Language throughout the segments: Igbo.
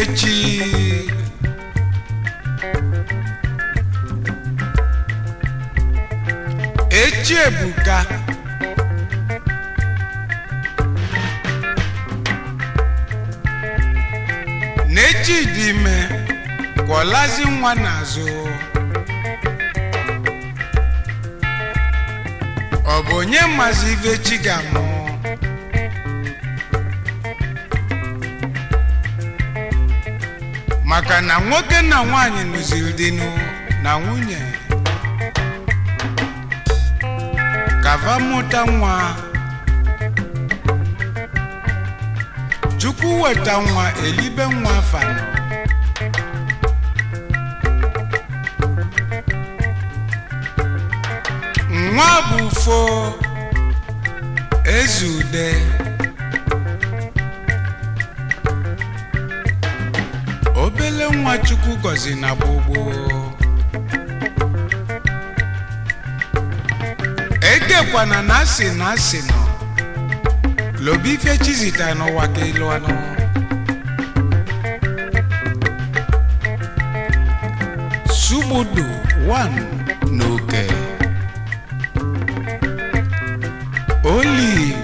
echi echi ebuka n'echi dị ime kwọlazi nwa n'azụ ọ bụ onye mazi ife chi ga-amụ maka na nwoke na nwanyị nụziri dịnụ na nwunye kava mụta nwa chukwu weta nwa elibe nwa fanọ nwa bụ fo ezude obele nwa chukwu gọzi na gbogbo ekekwana na asị na asị nọ lobe ife chizita n'ụwa ka elu anụ sugbudu 1 n'oke olive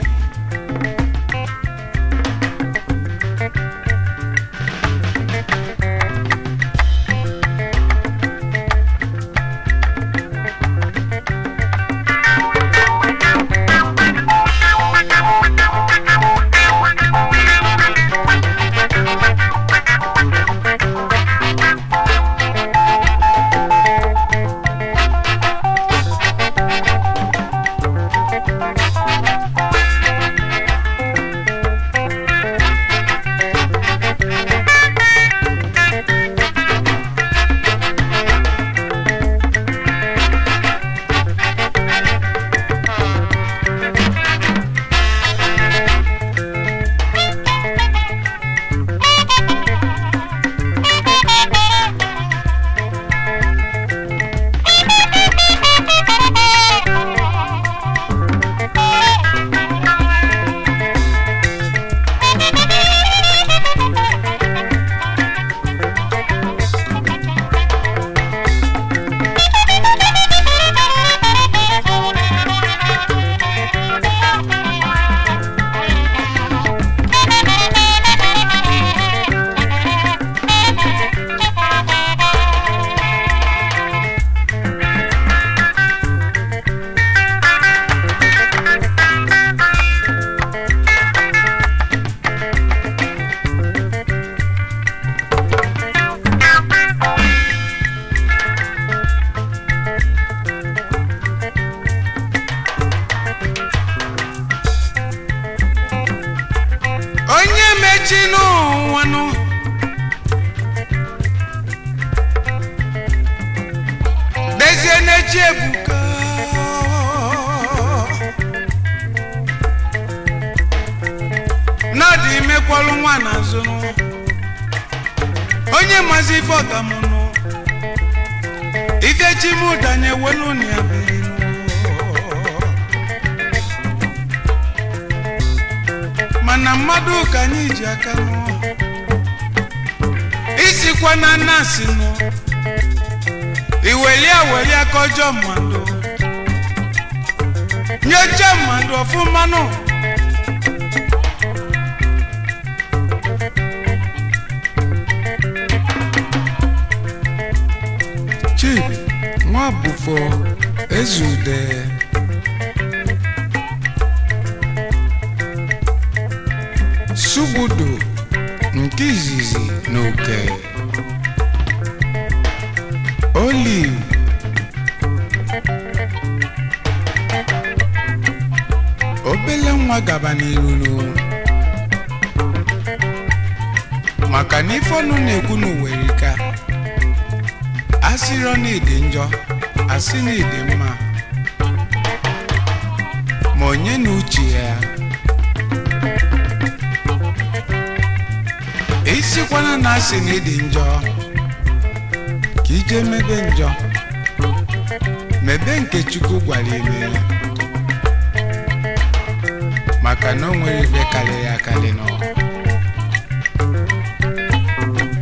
onye mechi n'ụwanụ dezie n'echi ebuka n'ọdị imekwalụ nwa n'azụnụ onye mazi ife ọgamụnụ ife chimụdanye welu na ya birinụ mana mmadụ ka anyị ji aka nụ isikwa na nasi nụ iweli aweli aka ọjọọ mmadụ nyocha mmadụ ọfụma nụ chibi nwa bụfo ezude sugbudu nke izizi n'oke olive obele nwa gaba n'iruru maka na ife ọnụ na-ekwu n'uwerika asịrọ na ịdị njọ asị na ịdị mma ma onye na uche ya esikwana na asị na ịdị njọ ka ije mebe njọ mebe nke chukwu gwara ime maka na o nwere ibe karịrị akarị nọ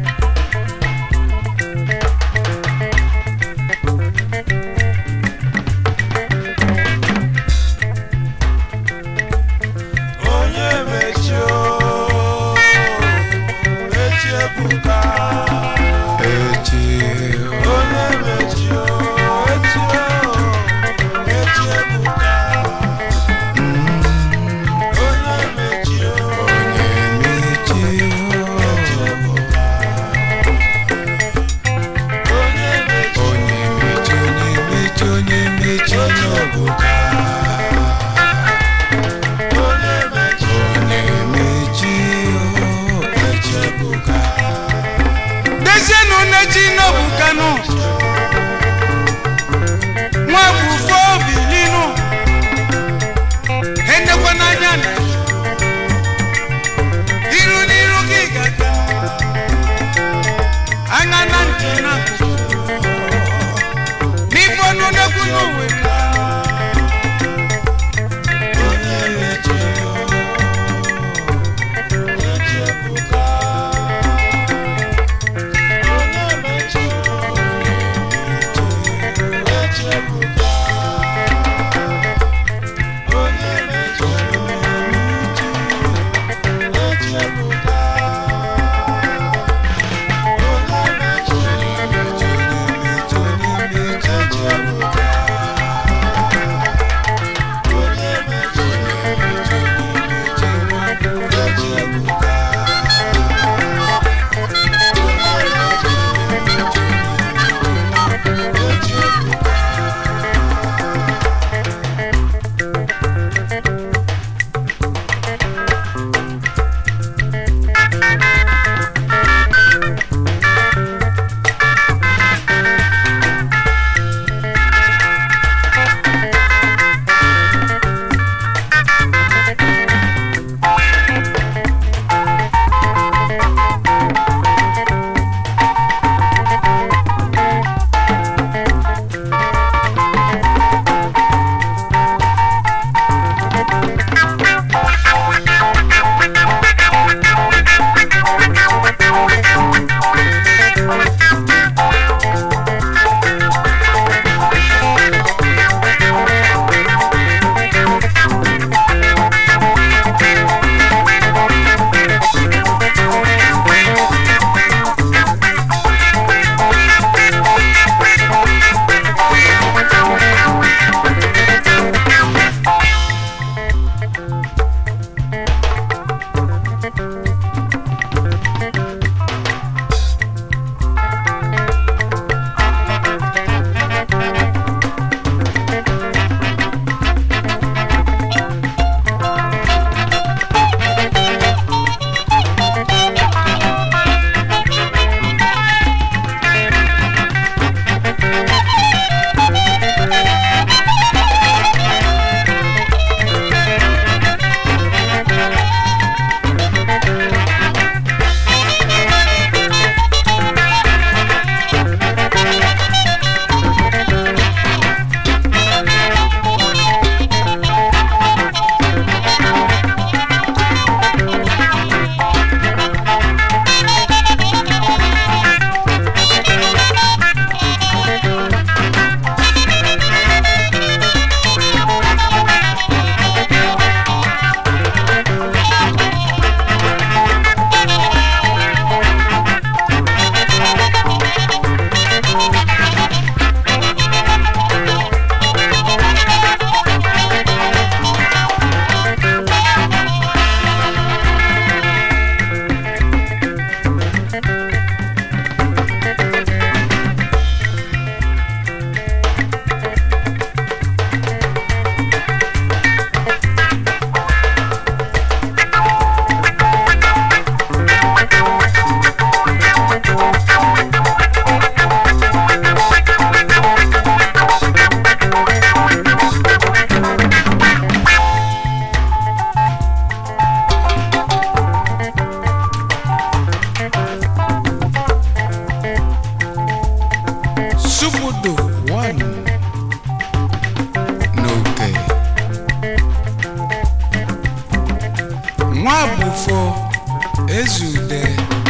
nwa bụfo ezude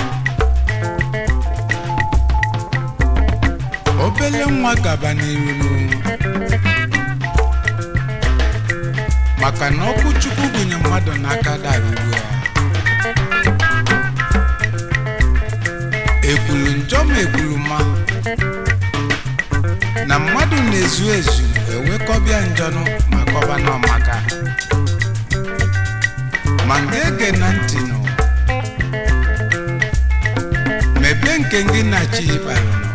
obele nwa gaba n'iru maka na ọkụ chukwu gụnye mmadụ n'aka daruru ya ekwulu njọ ma ekwulu ma na mmadụ na-ezu ezu ewekọbịa njọnụ ma kọba n'ọmaka ma nga ege na ntị nụ mebe nke gị na chi ịkpalụ nụ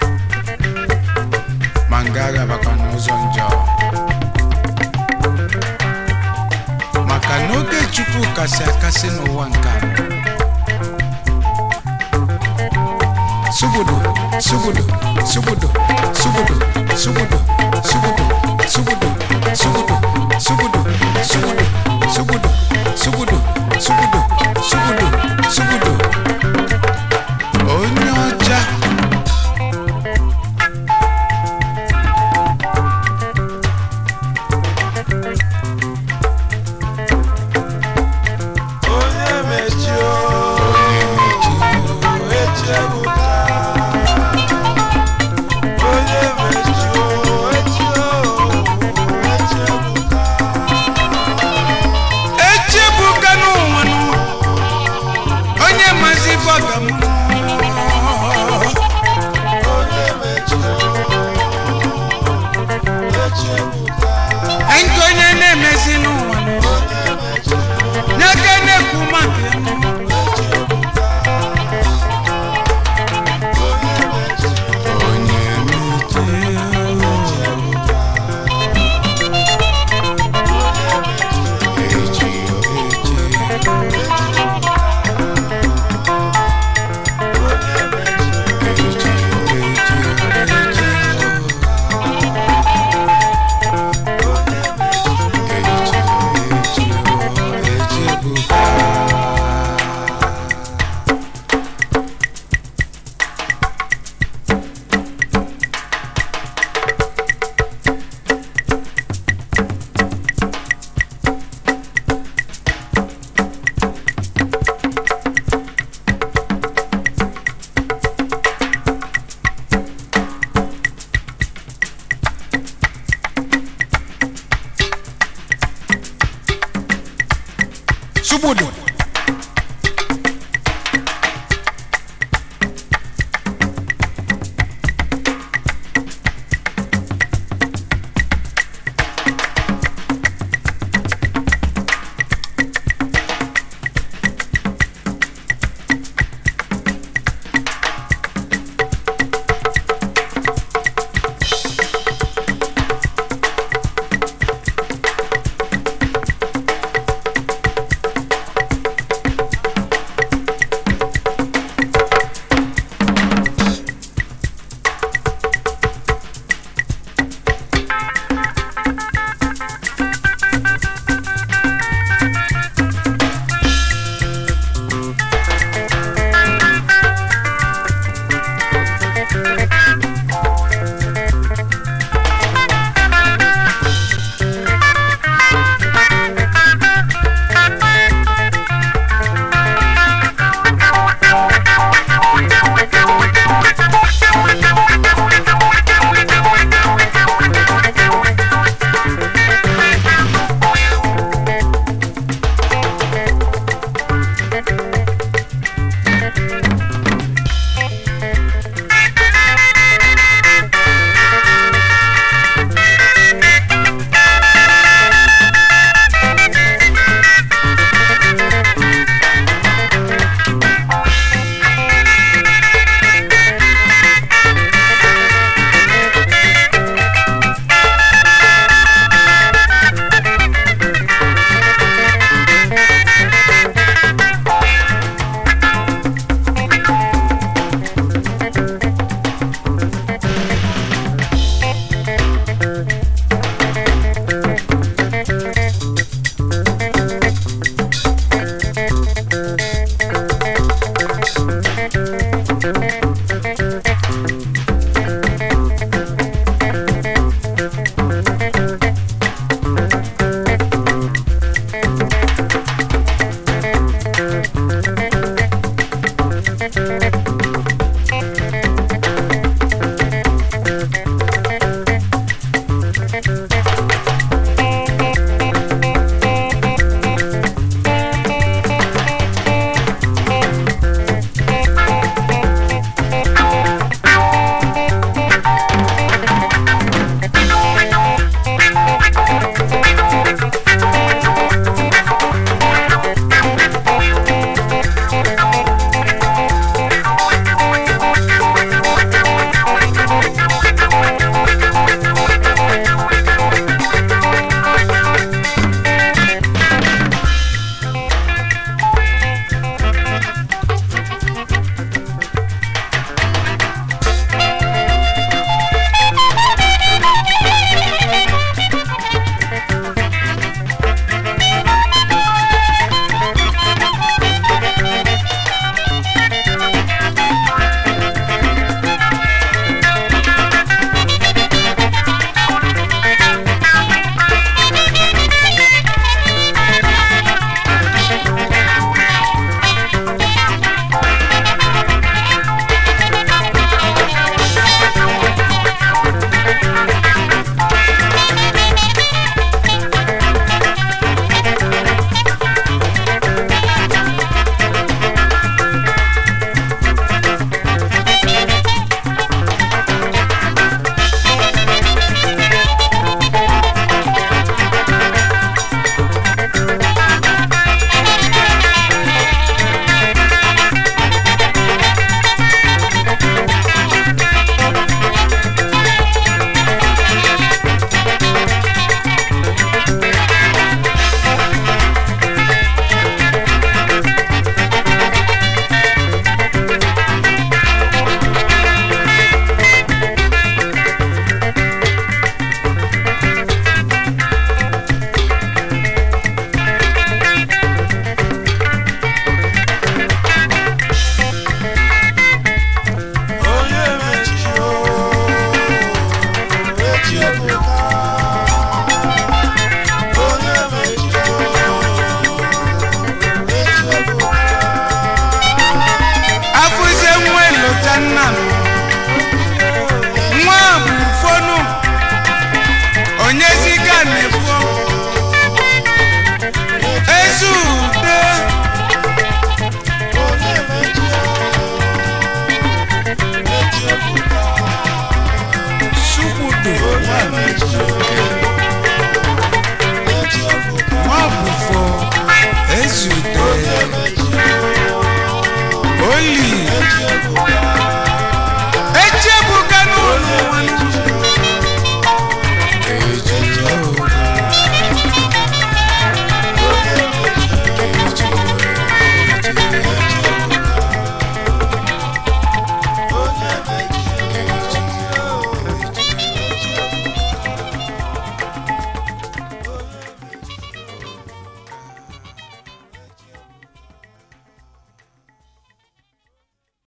ma nga agabakwa n'ụzọ njọ maka na oge chukwu kasị akasị n'ụwa nke a sugudu sugudu sugudu sugudu sugudu sugudu sugudu sugudu sugudu sugudu sugudu sugudu sugudu sugudu sugudu onye ọcha onye mechio onye mechi echebuka onye mechio echio echebuka echebuka n'ụwa nụ onye mazi bọgam onye mechio echebuka nke onye na-emezi n'ụwa nụ onye mechio n'aka na-ekwu maka ya nụ. onye mechio onye mechi echi echi echi echi echi echi ebuka Subudu.